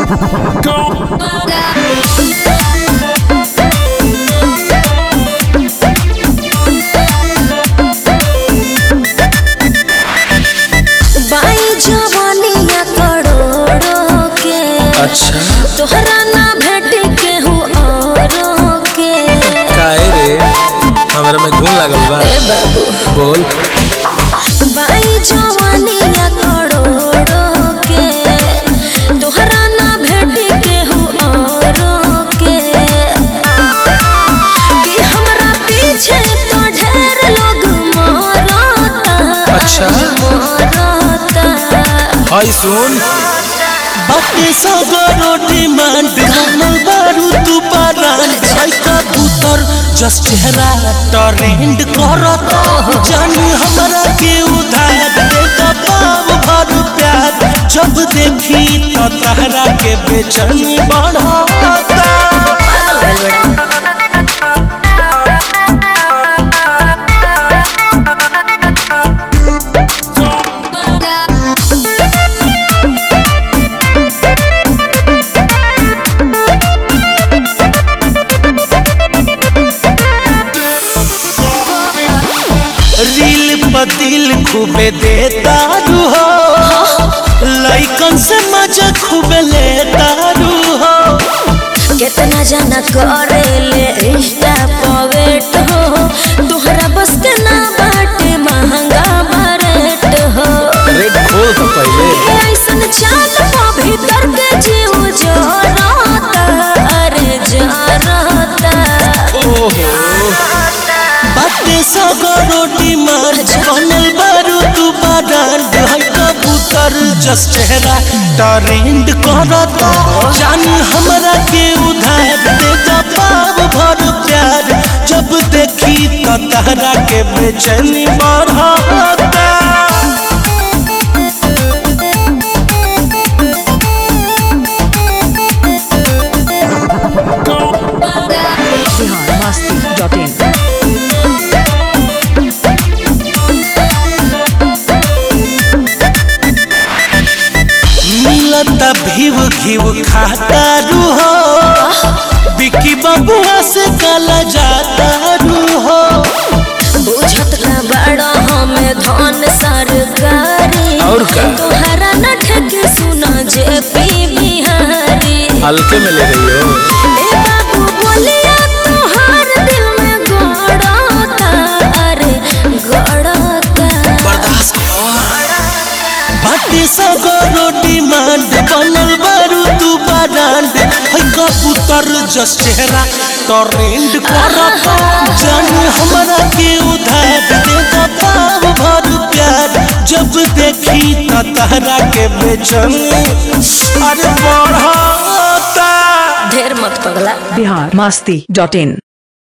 बाई जवानिया करोड़ों के अच्छा तोहरा ना भेटे केहू औरों के काहे रे हमरा में घून लागल बा ए बाबू बोल बाई जवानिया करोड़ों के तोहरा ना भेटे केहू औरों के कि हमरा पीछे तो ढेर लोग मरता अच्छा। मरता हाय सुन बाटे सगरो डिमांड बनल बारू तू पारान भाई कबूतर जस्ट चेहरा ट्रेंड करत जानी हमरा के उधार दे पाव भर प्यार जब देखी तो तहरा के बेचैनी बढ़ता रील पतिल खूबे देता रू हो लइकन से मजा खूबे लेता रू हो कितना जाना करे ले इंस्टा पवेट हो तोहरा बस के ना बाटे महंगा बरेट हो रेट खोल तो पहले ऐसन चाल पा भीतर के जीव जरता अरे जरता ओहो बाटे सगरो डिमांड बनल बारू तू बाडान है कबूतर जस चेहरा ट्रेंड करता जानी हमरा के उधार देता पाव भर प्यार जब देखी तो तहरा के बेचैनी बढ़ता biharmasti.in मिलता भीव घीव खाता रू हो बिकी बबुआ से काला जाता रू हो बुझत ना बड़ा हमें धन सरकारी और का? तोहरा न ठेके सुना जे पी बिहारी हल्के में ले रही हो ए बाबू बोलिया तोहार दिल में गड़ता अरे गड़ता बाटे सगरो डिमांड बनल बारू तू बाडांड है कबूतर जस चेहरा ट्रेंड करता जानी हमरा के उधार देता पाव भर प्यार जब देखी तो तहरा के बेचैनी अरे बढ़ता ढेर मत पगला biharmasti.in